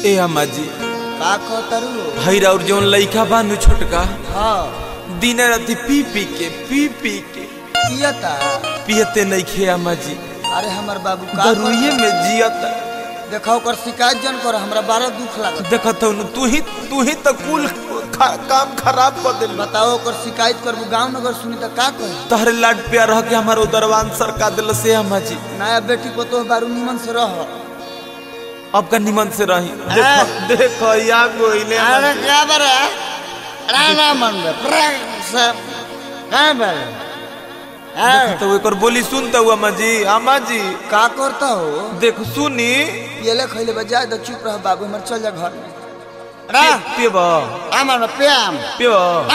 ए अम्मा जी का कहतरू भैरा और जौन लइका बानू छोटका हाँ दिन राति पी पी के पी पी के पियता पियते नहीं खे अम्मा जी अरे हमर बाबू का दरुइये में जियता देखा ओकर शिकायत जन कर हमरा बारह दुख लागत देखत हूँ तू ही तू ही तो कुल खा, काम खराब कर दिल बताओ ओकर शिकायत करबू गांव नगर सुनी त का कही तहरे लाड प्यार रह के हमारे उदरवान सरका दिल से अम्मा जी नया बेटी को तो बारू निमन से रह अब का निमन से रही देखो देखो या गोइले अरे क्या बरे राणा मन सब का बरे तो एकर बोली सुनता हुआ अम्मा जी अम्मा जी का करता हो देख सुनी पियले खैले बजा द चुप रह बाबू हमर चल जा घर में पे पेब आमन प्याम पेब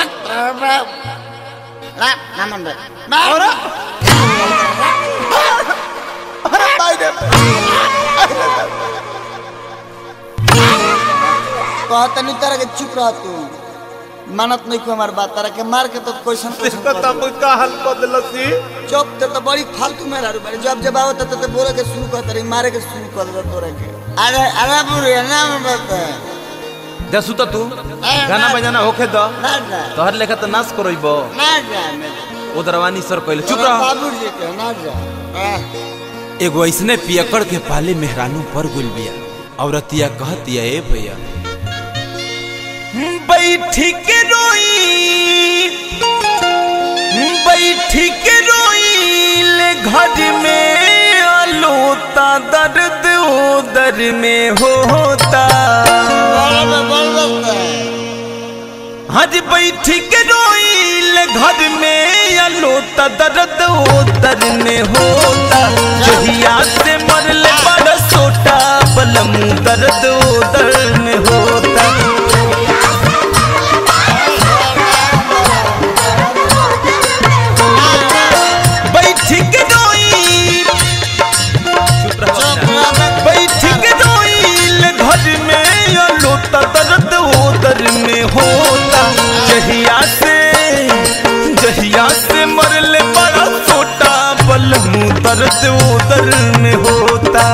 नामन अरे अरे भाई रे कहता नहीं तरह के चुप रह तू मानत नहीं को हमार बात तरह के मार के तो क्वेश्चन देखो तब का हाल कर दिलसी चुप ते तो बड़ी फालतू में रहू बड़ी जब जब आवत तो बोले के शुरू कर रही मारे के शुरू कर दे तोरे के अरे अरे बुरे नाम बता जा सुता तू गाना बजाना होखे द ना जा तोहर लेखा तो नाश करइबो ना जा उदरवानी सर कहले चुप तोरा रह बाबू जी के ना जा आह, एगो ऐसने पियकड़ के पाले मेहरानू पर गुल बिया औरतिया कहतिया ए भैया बैठी के रोई बैठी के रोई ले घर में आलोता दर्द उदर में होता बोल बोल बोल हज बैठी के रोईल घर में आलोता दर्द उदर में होता जहिया से मरले बड़ सोटा बलम दर्द उदर में होता बैठी के रोईल चुप रहो बैठी के रोईल घर में आलोता दर्द उदर में होता जहिया से जहिया से मरले बड़ा छोटा बलम दर्द उदर में होता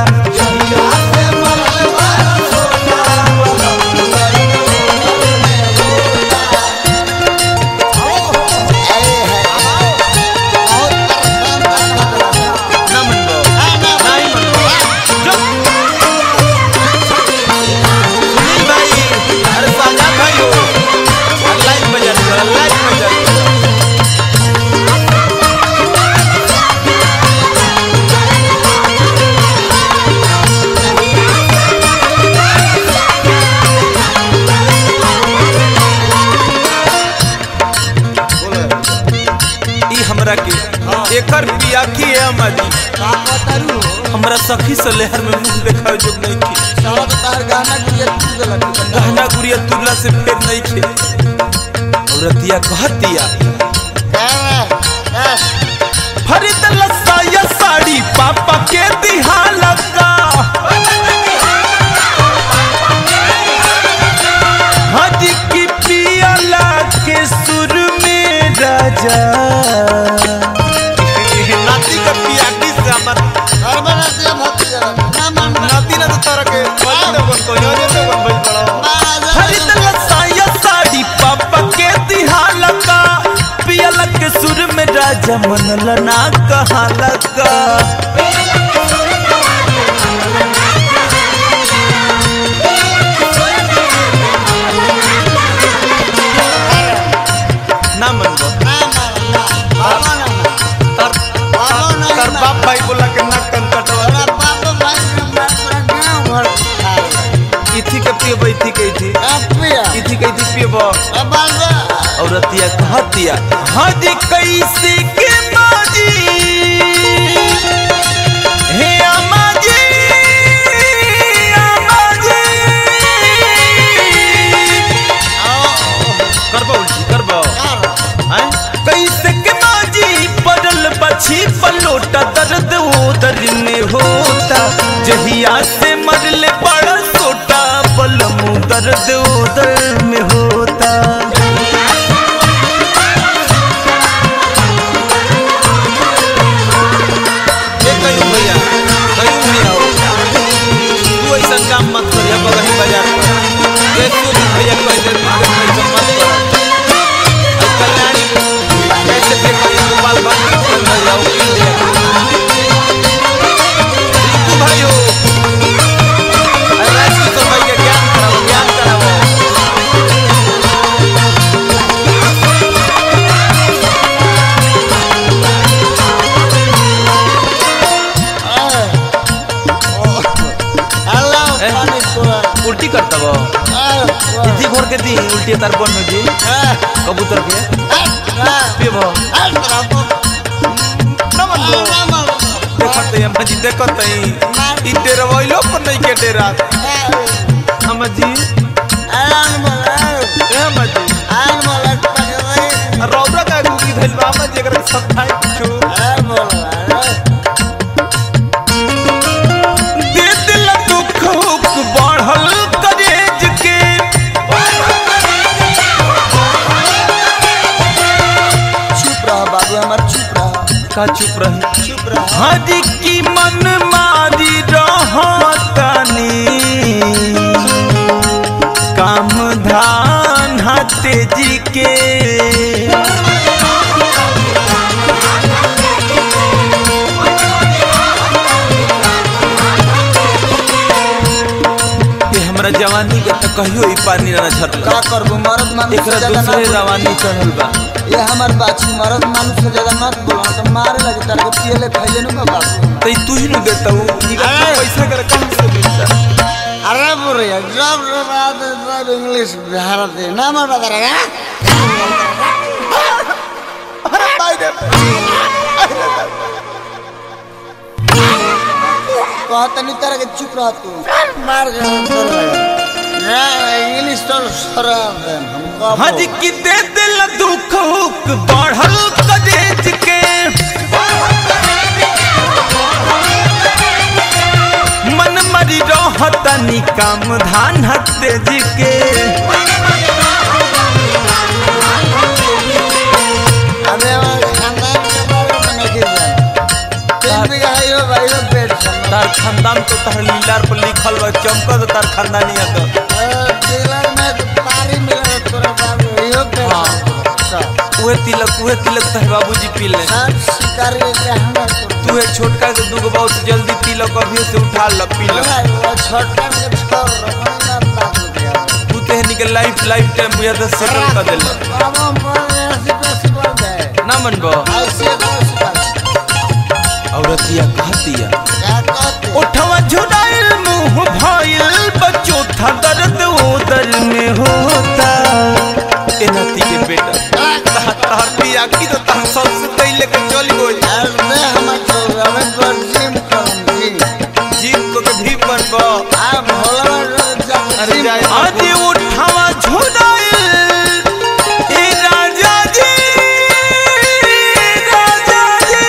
ना मनबो नहीं मनबो जो सुनील भाई अरे साजा भाई हो लाइट बजा दो लाइट बजा दो ई हमरा के एकर पिया की है अम्माजी का कहतरू हमरा सखी से लहर में मुंह देखावे जो नहीं थी सारा तो तार गाना के तू गलत गहना गुड़िया तुरला से फेर नहीं थे औरतिया कहतिया फरीद लसाया साड़ी पापा के दिहाला का हज की पियला के सुर में राजा नाती का पियाटी से हमर नाती ना तो तारा के बजा दे बन को यो दे बन भाई बड़ा खरीद लसाया साड़ी पापा के दिहाला का पियला के सुर में राजा मन लना कहाला का ना मन गो तर तर बाप भाई बोला के नाक कन कटवा इथी के पियब इथी के इथी इथी के इथी पियब औरतिया कहतिया हज कैसे के माजी हे अमाजी अमाजी करबो उल्टी करबो हैं कैसे के माजी पड़ल बछी पलोटा दर्द उदर में होता जहिया से मरले बड़ा सोटा बलम दर्द उदर में होता ये कहीं भैया कहीं भैया हो तू ऐसा काम मत करिया बगही बाजार उल्टी करता वो इजी घोर के दी उल्टी तार बन हो जी कबूतर के पे भो ना मन लो देखत है अम्मा जी देखत है ई डेरा वइलो पर नहीं के डेरा अम्मा जी ए अम्मा जी रौदा का गुगी धइल बा अम्मा जी एकरा सब खाए कुछो दे दिल दुख हुक बढ़ल करेज के चुप रहो बाबू हमार चुप रहो का चुप रही चुप रहो हर की मन मारी रहतनी काम धान हते जी के ये हमरा जवानी के त कहियो ई पानी ना झरला का करबो मर्द मानुष से एकरा ज्यादा ना दूसरे बोलो। रवानी चढ़ल बा ये हमार बाछी मर्द मानुष से ज्यादा मत बोलो तो मारे लगे तारे को पियले खइले नु का बाबू तई तू ही न देता हूँ निकल अरे! पैसा कर कहाँ से मिलता अरे बुरे जब बात सब इंग्लिश भारत है ना मत बता रहा अरे भाई रे कहत नहीं तरह के चुप रह तू मार के अंदर लगा ना इंग्लिश तो सरा दे हम का हज की दे दिल दुख हुक बढ़ल कदेज के मन मरी रहतनी काम धान हते जी के अबे हमारे खानदान के बारे में नहीं जाना तीन बीघा है यो भाई यो पेट समझ तार खानदान तो तार लीलार पर लिखल बा चमकत तार खानदानी है डीलर में तो पारी मिला तोरा बाबू यो पेट हाँ। सब उहे तिलक उहे तिलक तार बाबूजी पी ले सब शिकारी के हमरा तो तू है छोटका के दूगो बहुत जल्दी तिलक अभी से उठा ल पी ल वो छोटा के छोड़ रखना बात हो गया तू तेहनी के लाइफ लाइफ टाइम बुझा तो सेटल कर देल अब हम पर ऐसी पैसे बोल दे ना मनबो ऐसे दोस्त का औरतिया कहतिया क्या कहते उठवा झुराइल मुंह भइल बच्चो था दर्द उदर में होता ए नती के बेटा तह- तहर पिया की तो तह सबसे पहले के चली गई अरे हम तो हमें पर जिम करम जी जीव को के भी बनबो आ भोला जब अरे जिम जाए आज उठवा झुराइल ए राजा जी राजा जी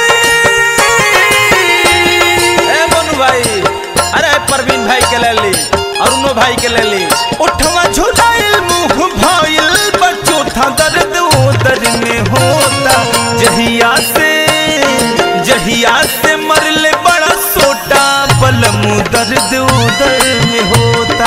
ए मनु भाई अरे परवीन भाई के ले ली अरुणो भाई के ले ली उठवा झुराइल मुंह भइल बच्चो था दर्द उदर में होता जहिया से जहिया से मरले बड़ा सोटा बलम दर्द उदर में होता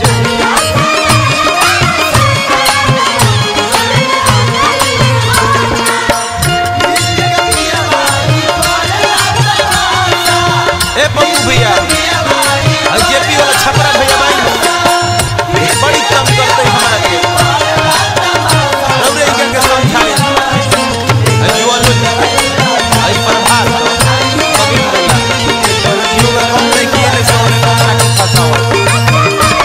ए पप्पू भैया और जेपी वाला छपरा भैया भाई बड़ी तंग करते हैं हमारा के रौरे इनके के समझाए आई जुआन लोग आई प्रभात कभी बोला जीव का कम नहीं किए नहीं सोने को हमारा के फंसावा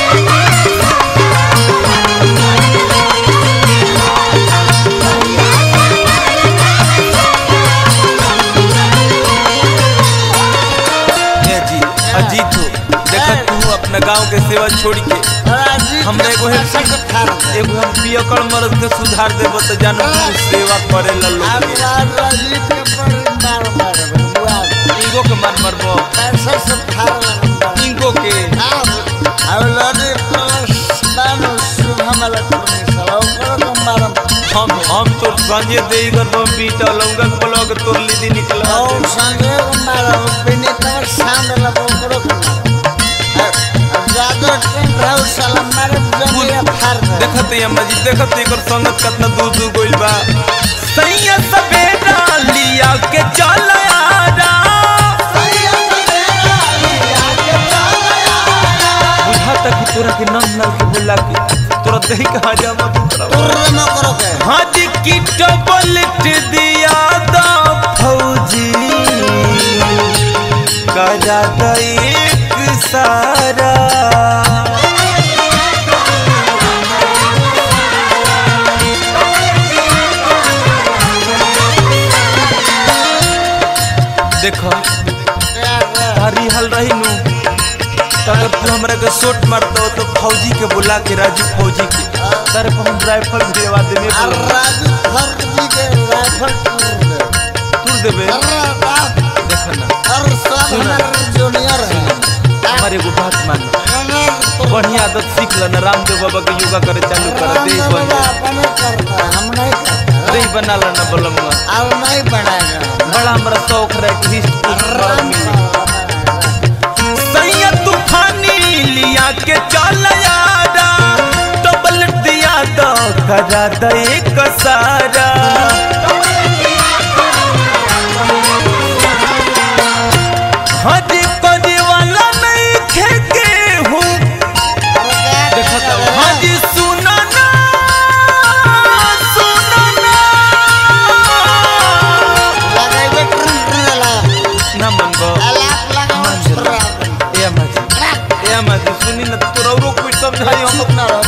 ये जी अजीत हो देखा तू अपना गांव के सेवा छोड़ के हमने एगो है एगो हम पियकड़ मर्द के सुधार देबो तो जानो तू सेवा करे ला लोग के। इनको के मन मरबो इनको के हम हम तो संजय देई कर बम बीटा लौंगा के ब्लॉग तोर लीदी निकला देखत है मजी देखत एकर संगत कितना दूर दूर गइल बा सैया सवेरा लिया के चल आरा बुझाता कि तोरा के नम नल के बोला के तोरा दही कहाँ जामा दूसरा हाथ की टबलट दिया दा फौजी करा दा एक सारा शॉट मारता हो तो फौजी के बुला के राजू फौजी के तारे पर हम राइफल भिड़वा देने और राजू फर्जी के राइफल टूर दे तू देबे अरे बाप देख ना और सब हमारे जूनियर है हमारे एगो बात मान बढ़िया आदत सीख लेना रामदेव बाबा के योगा करे चालू कर दे बन जा। अपने करता है, हम नहीं करते दही बना लेना बलमुआ अब नहीं बनाएगा बड़ा हमरा शौक रहे कि हिस्ट राम सैया तूफानी लिया के चल यारा डबल दिया दो करा दे एक सारा हज करे वाला नहीं खेके हूँ देखो तो हज सुना ना सुना ना लगाइबे ट्रन ट्रन लगा ना मनबो अलाप लगा मान जा। ए अम्मा जी ए अम्मा जी सुनी ना तोरा कुछ समझाई हम चुप ना रहो